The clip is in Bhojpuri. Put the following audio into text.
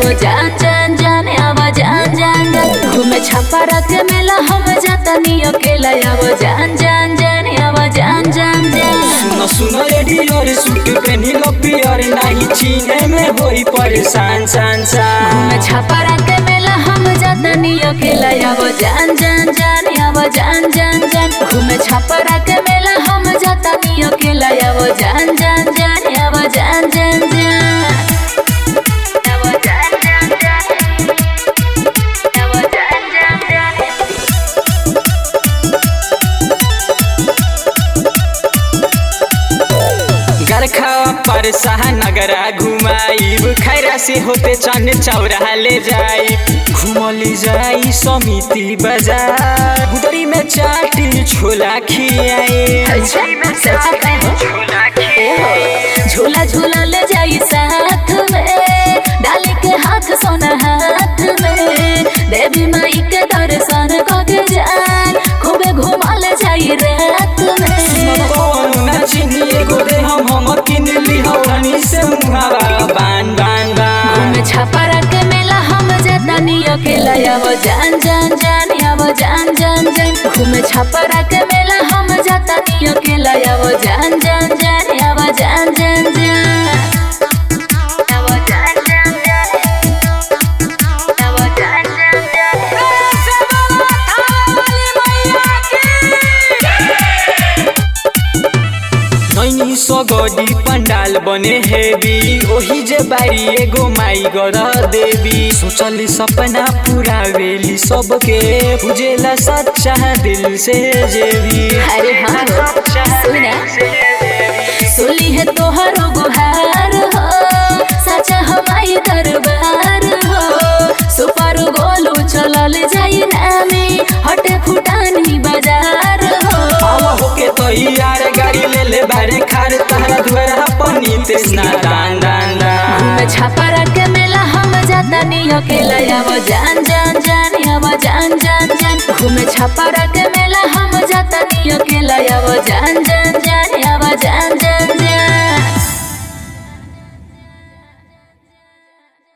आवो जान जान जान आवो जान जान जान घूमे छपरा के मेला हम जाता नी अकेला आवो जान जान जान आवो जान जान जान सुनो सुनो रेडियो सूट पहनी लो पियर नहीं चीने में होई परेशान सान सान घूमे छपरा के मेला हम जाता नी अकेला आवो जान जान जान आवो जान जान जान घूमे छपरा के मेला हम जाता नी अकेला आवो जान जान जान आवो जान जान जान आवो जान जान जान आवो जान जान जान गरखा पर नगरा घुमाई खैरा से होते चन चौरा ले जाई घुमली जाई समिति बाजार गुदरी में चाटी छोला खियाए अच्छा सच कहो छोला खियाए झूला झूला ले जाई साथ में डाले के हाथ सोना हाथ में देवी माई के दर्शन कके जान खूबे घुमा ले जाई रात में कौन ना चिनी एगो दे हम हम किन ली हौरनी से मुहावा बान बान बान घूमे छपरा के मेला हम जाता नी अकेला आवो जान जान जान आवो जान जान जान घूमे छपरा के मेला हम जाता नी अकेला आवो जान जान जान आवो जान जान जान आवो जान जान जान आवो जान जान जान नैनी सगडी पंडाल बने हेवी ओही जे बारी एगो माई गर देवी सोचली सपना पूरा वेली सबके बुझेला सच्चा दिल से जेवी अरे हाँ हो, सुना सुली है तोहरो गुहार हो सचा हमारी दरबार हो सुपर गोलू चलल जाई नामे हटे फुटानी बाजार हो आवा होके तैयार गाड़ी ले ले बारे खार तहरा दुआरा पनी तेसना दान दान दान घूमे छपरा के मेला हम जाता नी अकेला आवो जान जान जान आवो जान जान जान घूमे छपरा के मेला हम जाता नी अकेला आवो जान जान जान आवो जान